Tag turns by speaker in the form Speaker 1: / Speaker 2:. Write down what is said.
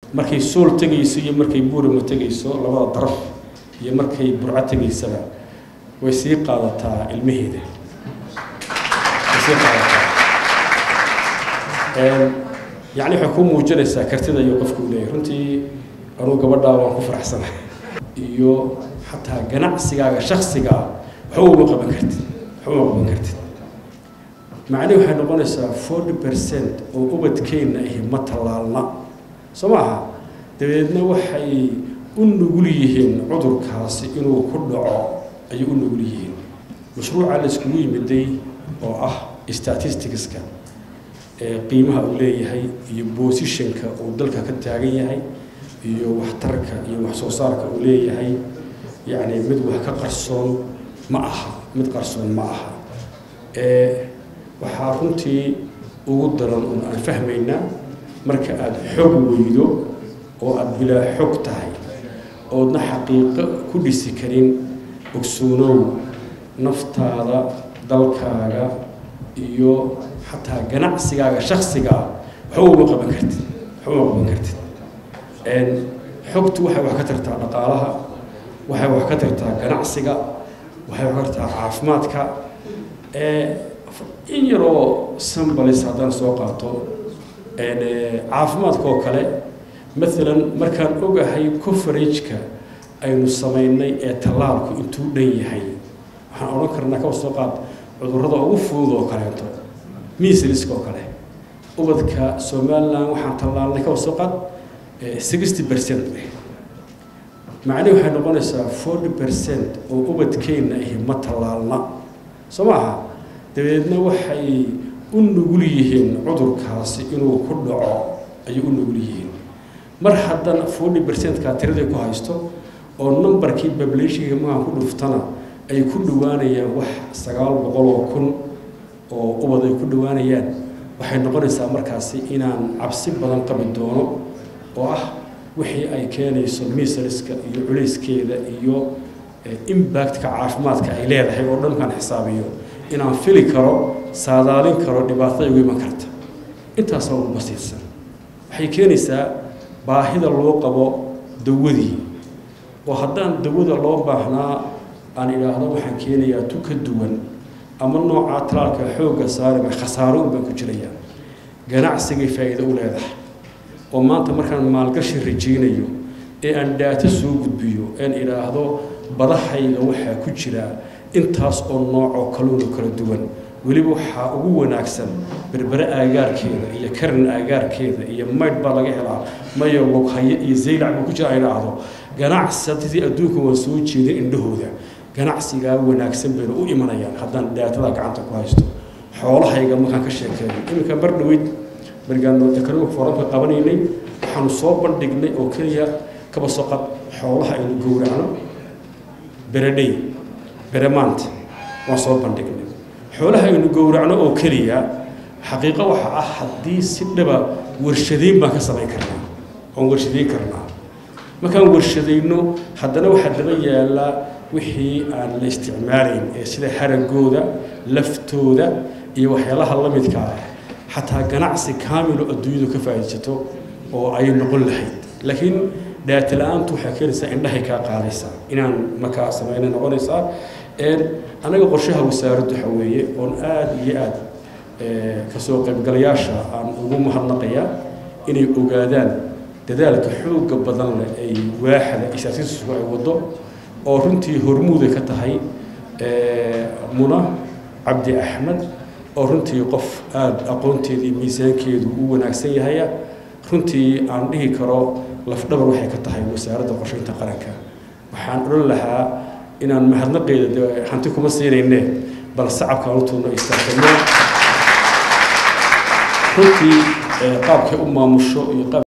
Speaker 1: markay sool tegayso iyo markay buurama tegayso labada daraf iyo markay burco tegaysaba way sii qaadataa ilmaheeda way sii qaadataa yacni waxay ku muujinaysaa kartida iyo qofka uu leeyahay runtii anuu gabadhaa waan ku faraxsanahay iyo xataa ganacsigaaga shaksigaa waxba uma qaban kartid waxba uma qaban kartid macnihi waxay noqonaysaa forty percent oo ubadkeenna ahi ma tallaalna soo maaha dabeedna waxay u nugul yihiin cudurkaasi inuu ku dhaco ayay u nugul yihiin mashruuca la iskugu yimiday oo ah statisticska ee qiimaha uu leeyahay iyo bosishanka uu dalka ka taagan yahay iyo waxtarka iyo wax soo saarka uu leeyahay yacni mid wax ka qarsoon ma aha mid qarsoon ma aha waxaa runtii ugu daran un aan fahmaynaa marka aada xog weydo oo aada bilaa xog tahay oodna xaqiiqo ku dhisi karin ogsoonow naftaada dalkaaga iyo xataa ganacsigaaga shaksigaa waxba uma qaban kartid waxba uma qaban kartid xogtu waxay wax ka tartaa dhaqaalaha waxay wax ka tartaa ganacsiga waxay wax ka tartaa caafimaadka in yaroo sambalis haddaan soo qaato caafimaadka oo kale maalan markaan ogahay coverageka aynu samaynay ee tallaalku intuu dhan yahay waxaan odhan karnaa kawa soo qaad cudurrada ugu fudud oo kaleeto miisliska oo kale ubadka somalilan waxaan tallaalnay kawa soo qaad sixty percent macnihi waxay noqonaysaa forty percent oo ubadkeenna ahi ma tallaalna soo maaha dabeedna waxay u nugul yihiin cudurkaasi inuu ku dhaco ayay u nugul yihiin mar haddana forty percentkaa tiraday ku haysto oo numbarkii bablationka magaan ku dhuftana ay ku dhawaanayaan wax sagaal boqol oo kun oo ubad ay ku dhawaanayaan waxay noqonaysaa markaasi inaan cabsi badan qabi doono oo ah wixii ay keenayso misaliska iyo culayskeeda iyo impactka caafimaadka ay leedahay oo dhan kaan xisaabiyo inaan fili karo saadaalin karo dhibaatada ugu iman karta intaasoo ugu basiirsan waxay keenaysaa baahida loo qabo dawadii oo haddaan dawada loo baahnaa aan idhaahdo waxaan keenayaa tu ka duwan ama noocaa talaalka xoogga saarima khasaaro un baan ku jirayaa ganacsigay faa'iido u leedahay oo maanta markaan maalgashi rajaynayo ee aan dhaato soo gudbiyo een idhaahdo badahayga waxaa ku jira intaas oo noocoo kaluuna kala duwan weliba waxaa ugu wanaagsan berbere aagaarkeeda iyo karin aagaarkeeda iyo maydh baa laga helaa mayo loghaye iyo zaylac buu ku jira ay dhahdo ganacsadii adduunka waan soo jeedin indhahooda ganacsigaa wanaagsan bayna u imanayaan haddaan dhaatada gacanta ku haysto xoolahayga markaan ka sheekeeyo iminka mar dhaweyd markaan economic forumka qabanaynay waxaanu soo bandhignay oo keliya kaba soo qad xoolaha aynu gowracno beredhey beremaanta waan soo bandhignay xoolaha aynu gowracno oo keliya xaqiiqo waxa ah haddii si dhaba warshadayn baan ka samayn karnaa oon warshadayn karnaa markaan warshadayno haddana waxaa daba yaallaa wixii aan la isticmaalayn ee sida haragooda laftooda iyo waxyaalaha la midka ah xataa ganacsi kaamilo adduunyadu ka faa'iidsato oo ay noqon lahayd laakiin dhaata la-aantu waxay keenaysaa indhahay kaa qaadaysaa inaan markaa samayna noqonaysaa anaga qorshaha wasaaraddu waxa weeye oon aada iyo aada kasoo qaybgalayaasha aan ugu mahadnaqaya inay ogaadaan dadaalka xooga badan leh ay waaxda isaasisku ay waddo oo runtii hormuuday ka tahay muna cabdi axmed oo runtii qof aada aqoonteedii miisaankeedu u wanaagsan yahaya runtii aan dhihi karo lafdhabar waxay ka tahay wasaaradda qorshaynta qaranka waxaan odhan lahaa inaan mahadnaqeeda de hanti kuma siinayne bal sacabkaan u tuurno istaagano runtii qaabkay u maamusho iyo qaab